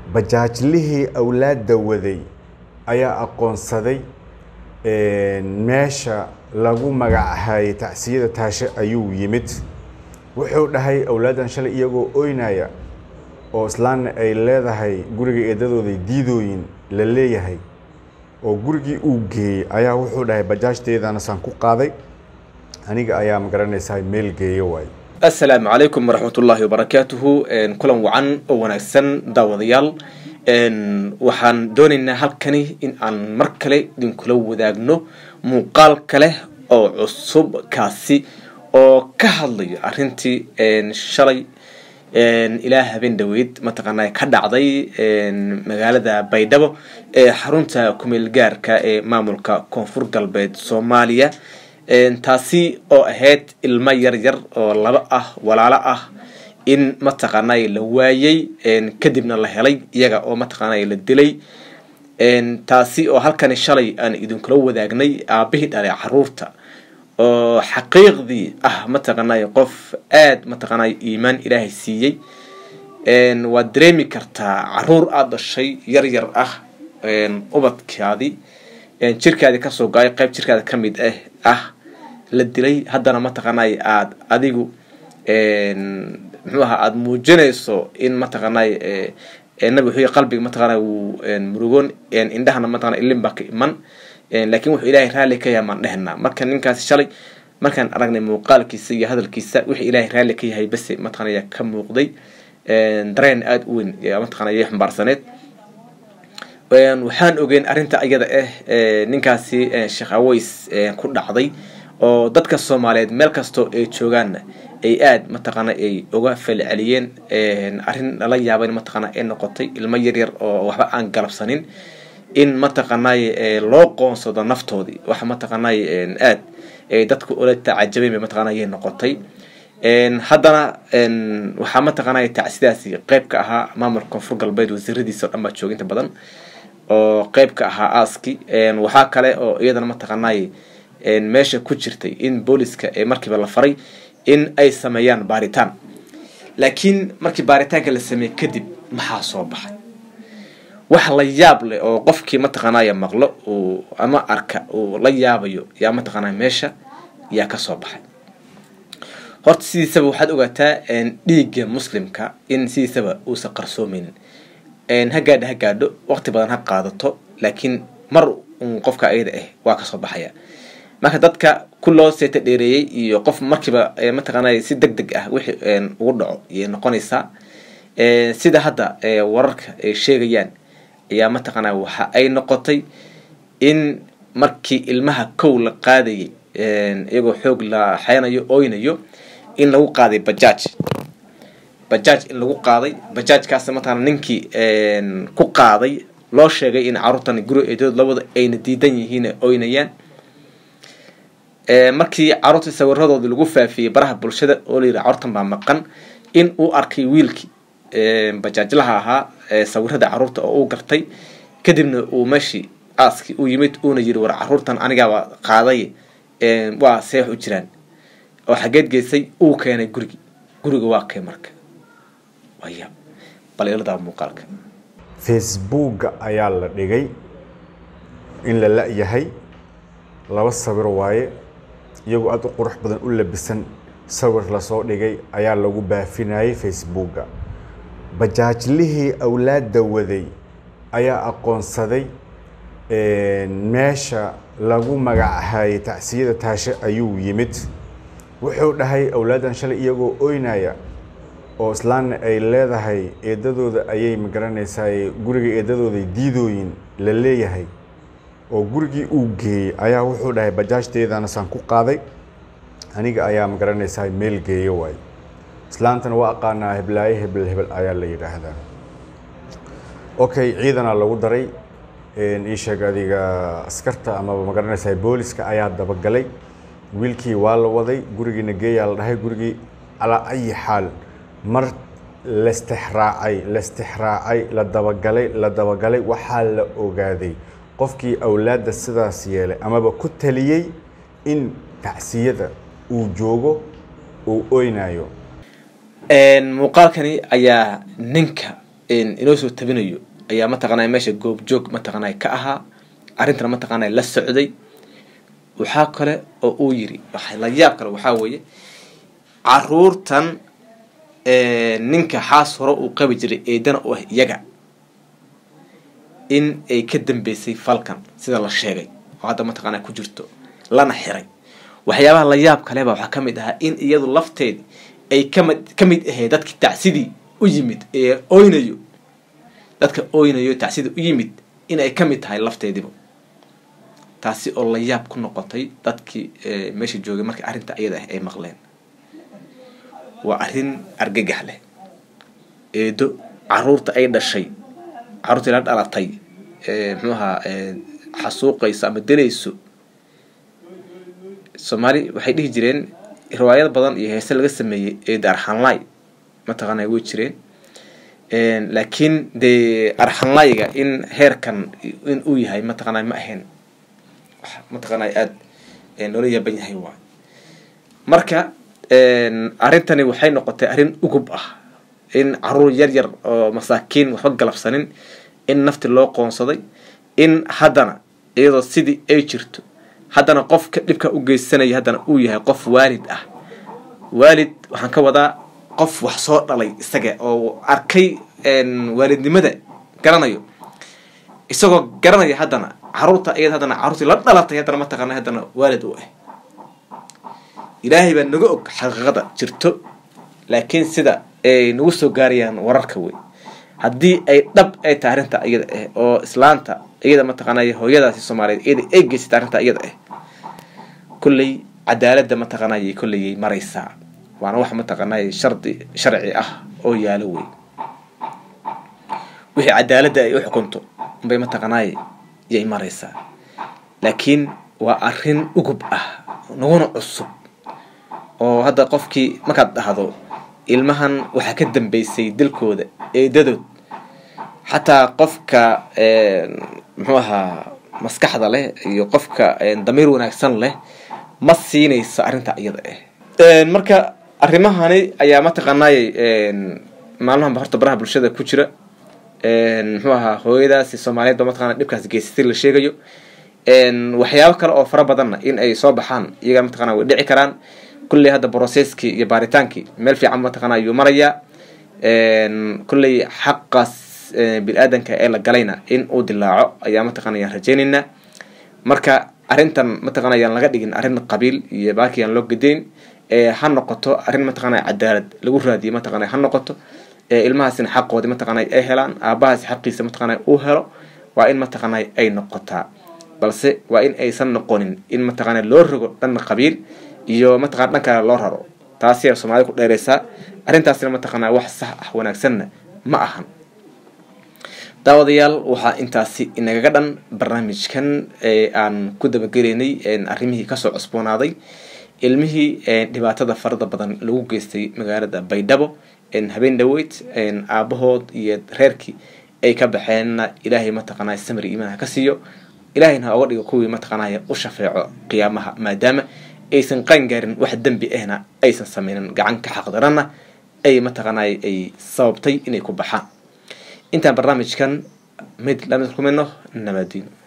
bajaajlihii awlaadda waday ayaa aqoonsaday meesha lagu magacahayay tacsiyada taashe ayuu yimid wuxuu dhahay awlaaddan shalay iyagoo oynaya oo islaanna ay leedahay guriga eedadooday diidooyin la leeyahay oo gurigii uu geeyey ayaa wuxuu dhahay bajaajteedana saan ku qaaday aniga ayaa magaranaysaa meel geeyo waay assalaamu calaykum waraxmat ullaahi wabarakaatuhu kulan wacan oo wanaagsan daawadayaal waxaan doonaynaa halkani in aan mar kale idinkula wadaagno muuqaal kale oo cusub kaasi oo ka hadlayo arrintii shalay ilaa habeen dhaweyd mataqaanaa ka dhacday magaalada baydhabo ee xarunta kumeel gaarka ee maamulka koonfur galbeed soomaaliya taasi oo ahayd ilmo yar yar oo laba ah walaalo ah in mataqaanay la waayey kadibna la helay iyaga oo mataqaanay la dilay taasi oo halkani shalay aan idinkula wadaagnay aabihii dhalay caruurta oo xaqiiqdii ah mataqaanay qof aada mataqaanay iimaan ilaahay siiyey waad dareemi kartaa caruur aada dhashay yar yar ah ubadkaadii jirkaadii kasoo gaay qayb jirkaada ka mid ah ah la dilay haddana mataqaanay aada adigu muxuu ahaa aada muujinayso in mataqaanay nabi wuxuu qalbiga mataqaanay wuu murugoon indhahana mataqana ilin baa ka iman laakiin wuxuu ilaahay raalli ka yahay maan dhehnaa marka ninkaasi shalay markaan aragnay muuqaalkiisa iyo hadalkiisa wixii ilaahay raalli ka yahay base mataqanaya ka muuqday dareen aada u weyn mataqanaya xumbaarsaneed waxaan ogeyn arrinta iyada ah ninkaasi sheekh aways ku dhacday oo dadka soomaaliyeed meel kastoo ay joogaanna ay aada mataqaana ay uga falceliyeen arrin lala yaaban mataqaana ay noqotay ilmo yaryar oo waxba aan galabsanin in mataqaanay loo qoonsado naftoodii waxa mataqaanay aad ay dadku ula tacajabeen bay mataqana ayay noqotay haddana waxaa mataqaanay tacsidaasi qeyb ka ahaa maamulka koonfur galbeed wasiiradiisa o dhan baa jooginta badan oo qeyb ka ahaa aaski waxaa kale oo iyadana mataqaanay meesha ku jirtay in booliska markiiba la faray in ay sameeyaan baaritaan laakiin markii baaritaanka la sameeyey kadib maxaa soo baxay wax la yaab leh oo qofkii mataqaanaya maqlo uu ama arka uu la yaabayo yaa mataqaanaa meesha yaa kasoo baxay horta sidiisaba waxaad ogaataa dhiigga muslimka in sidiisaba uusan qarsoomeynin ha gaadho ha gaadho waqti badan ha qaadato laakiin mar un qofka ayada ah waa kasoo baxaya marka dadka ku loo seeta dheereeyey iyo qof markiiba mataqaanay si deg deg ah wixii ugu dhaco ayay noqonaysaa sida hadda wararka ay sheegayaan ayaa mataqaanaa waxa ay noqotay in markii ilmaha kow la qaadayay iyagoo xoog la xeynayo oynayo in lagu qaaday bajaaj bajaaj in lagu qaaday bajaajkaas mataqana ninkii ku qaaday loo sheegay in caruurtan guri eedood labada ayna diidan yihiin oynayaan markii caruurtii sawiradoodii lagu faafiyey baraha bulshada oo layidhi caruurtan baa maqan in uu arkay wiilkii bajaajlaha ahaa sawirada caruurta oo uu gartay kadibna uu meeshii aaskii u yimid uuna yiri war caruurtan anigaaba qaaday waa seex u jiraan oo xageed geysay uu keenay gurigi guriga waa kee marka waya bal iladaa muuqaalka facebooka ayaa la dhigay in la la-yahay laba sawir waaye iyagoo aada u qurux badan u labisan sawir lasoo dhigay ayaa lagu baafinayay facebooka bajaajlihii awlaadda waday ayaa aqoonsaday meesha lagu magacahayay tacsiyada taashe ayuu yimid wuxuu dhahay awlaaddan shalay iyagoo oynaya oo islaanna ay leedahay eedadooda ayay magaranaysaa guriga eedadooday diidooyin la leeyahay oo gurigii uu geeyey ayaa wuxuu dhahay bajaajteedana saan ku qaaday aniga ayaa magaranaysaa meel geeyo waay islaantana waa aqaanaa heblaaye hebel hebel ayaa la yidhaahdaa okay ciidanaa lagu daray ii sheeg adiga askarta amaba magaranaysaa booliska ayaa dabagalay wiilkii waa la waday gurigiina geeyaa la dhahay gurigii calaa ayi xaal mar lastixraacay lastixraacay la dabagalay la dabagalay waxaa la ogaaday qofkii awlaadda sidaas yeelay amaba ku taliyey in tacsiyada uu joogo uu oynayo muuqaalkani ayaa ninka inoo soo tabinayo ayaa mataqaanay meesha goobjoog mataqaanay ka ahaa arrintana mataqaanay la socday waxaa kale oo uu yiri la yaab kale waxaa weeye caruurtan ninka xaas hore uu qabi jiray eedana u ah iyaga in ay ka dambeysay falkan sida la sheegay oo hadda mataqaanaa ku jirto lana xiray waxyaabaha la yaab kaleba waxaa ka mid ahaa in iyadu lafteed ay kamid ka mid ahayd dadkii tacsidii u yimid ee oynayo dadka oynayo tacsidii u yimid in ay ka mid tahay lafteediba taasi oo la yaab ku noqotay dadkii meesha joogay markii arrinta iyada ah ay maqleen waa arrin argagax leh eedo caruurta ay dhashay caruurtii la dhalatay muxuu ahaa xasuuqayso ama dilayso soomaali waxay dhihi jireen riwaayad badan iyo heese laga sameeyey eeda arxanlay mataqaana way jireen laakiin dee arxanlayga in heerkan in uu yahay mataqaana ma ahayn mataqaana aada noola yaaban yahay waay marka arrintani waxay noqotay arrin ugub ah in caruur yar yar oo masaakiin waxba galabsanin in nafti loo qoonsaday in haddana iyadoo sidii ay jirto haddana qofka dhibka u geysanaya haddana uu yahay qof waalid ah waalid waxaan ka wadaa qof wax soo dhalay isaga oo arkay waalidnimada garanayo isagoo garanaya haddana caruurta iyada haddana caruurtii la dhalatay haddana mataqaana haddana waalid u ah ilaahay baa naga og xaqiiqada jirto laakiin sida ay nagu soo gaarayaan wararka wey haddii ay dhab ay tahay arrinta iyada ah oo islaanta iyada mataqaanay hooyadaasi soomaaliyeed iyada ay geysata arrinta iyada ah kolley cadaaladda mataqaanay kolleyay maraysaa waana wax mataqaanay shardi sharci ah oo yaalo wey wixii cadaaladda ay u xukunto unbay mataqaanay yay maraysaa laakiin waa arrin ugub ah naguna cusub oo hadda qofkii markaad dhahdo ilmahan waxaa ka dambeysay dilkooda eedadood xataa qofka muxuu ahaa maskaxda leh iyo qofka damiir wanaagsan leh ma siinayso arrinta iyada ah marka arrimahani ayaa mataqaanay maalmahanba horta baraha bulshada ku jira muxuu ahaa hooyadaasi soomaaliyeed ba mataqana dhibkaas geysatay la sheegayo waxyaabo kale oo fara badanna in ay soo baxaan iyaga mataqana way dhici karaan kulley hadda brocesskii iyo baaritaankii meel fiican mataqana ayuu marayaa kulley xaqaas bini-aadanka ee la galayna in uu dilaaco ayaa mataqana ayaan rajeynaynaa marka arrintan mataqana ayaan laga dhigin arrin qabiil iyo baaki aan loo gedayn ha noqoto arrin mataqana cadaalad lagu raadiyo mataqana ha noqoto ilmahaasina xaqoodi mataqana ay helaan aabahaas xaqiisa mataqana uu helo waa in mataqana ay noqotaa balse waa in aysan noqonin in mataqana loo rogo dhan qabiil iyo mataqana dhan kale loo raro taasi soomaalida ku dheereysaa arrintaasina mataqana wax sax ah wanaagsanna ma ahan daawadayaal waxaa intaasi inagaga dhan barnaamijkan aan ku dabagelaynay arrimihii kasoo cusboonaaday ilmihii dhibaatada farada badan lagu geystay magaalada baydhabo habeen dhaweyd aabahood iyo reerkii ay ka baxeenna ilaahay mataqaanay samri iimaan ha ka siiyo ilaahayna ha oga dhigo kuwii mataqaanaya u shafeeco qiyaamaha maadaama aysan qaan gaarin wax dembi ahna aysan sameynin gacan ka xaqdarana ay mataqaanay ay sababtay inay ku baxaan intaan barnaamijkan mid lamid kulmayno nabadiino